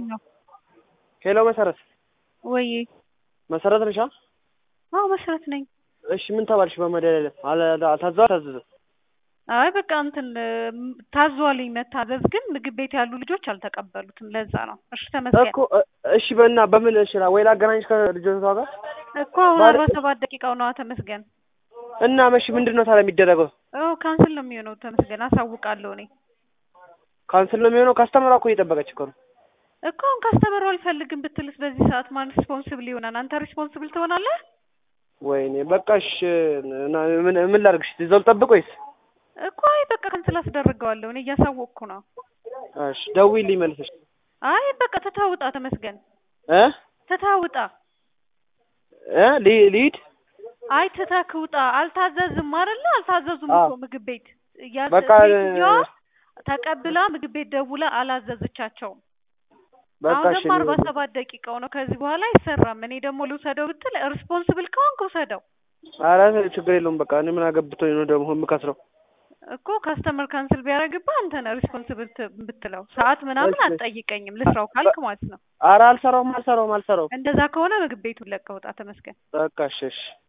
ሄሎ መሰረት ወይ መሰረት ነሻ? አዎ መሰረት ነኝ። እሺ ምን ተባልሽ? በመድኃኒዓለም አለ- ታዘዋል ታዘዘ አይ በቃ እንትን ታዟልኝ መታዘዝ፣ ግን ምግብ ቤት ያሉ ልጆች አልተቀበሉትም። ለዛ ነው። እሺ ተመስገን እኮ እ- እሺ በና በምን እሺ ወይ ላገናኝሽ ከልጆቷ ጋር እኮ አሁን ባል- አርባ ሰባት ደቂቃው ነዋ። ተመስገን እና መሽ ምንድን ነው ታዲያ የሚደረገው? ኦ ካንስል ነው የሚሆነው። ተመስገን አሳውቃለሁ እኔ ካንስል ነው የሚሆነው። ካስተመሯ እኮ እየጠበቀች እኮ ነው። እኮ አሁን ካስተመሩ አልፈልግም ብትልስ በዚህ ሰዓት ማን ሪስፖንስብል ይሆናል? አንተ ሪስፖንስብል ትሆናለህ ወይኔ በቃ እሺ እና ምን ምን ላድርግሽ? እዛው ልጠብቅ ወይስ? እኮ አይ በቃ ካንስል አስደርገዋለሁ እኔ እያሳወቅኩ ነው። እሺ ደውዪልኝ መልሰሽ አይ በቃ ትታውጣ ተመስገን እ ትታውጣ እ ሊ- ሊድ አይ ትተክውጣ አልታዘዝም አይደለ? አልታዘዙም አዎ። እኮ ምግብ ቤት ያ- በቃ ሴትዮዋ ተቀብላ ምግብ ቤት ደውላ አላዘዘቻቸውም። በቃ አሁን እሺ ደግሞ አርባ ሰባት ደቂቃው ነው። ከዚህ በኋላ አይሰራም። እኔ ደግሞ ልውሰደው ብትል ሪስፖንስብል ከሆንክ ውሰደው ኧረ ችግር የለውም በቃ እኔ ምን አገብቶኝ ነው ደግሞ የምከስረው? እኮ ካስተመር ካንስል ቢያደርግብህ አንተ ነህ ሪስፖንስብል ብትለው ሰዓት ምናምን እሺ። አትጠይቀኝም ልስራው ካልክ ማለት ነው። ኧረ አልሰራውም አልሰራውም አልሰራውም። እንደዛ ከሆነ ምግብ ቤቱን ለቀህ ውጣ ተመስገን። በቃ እሺ እሺ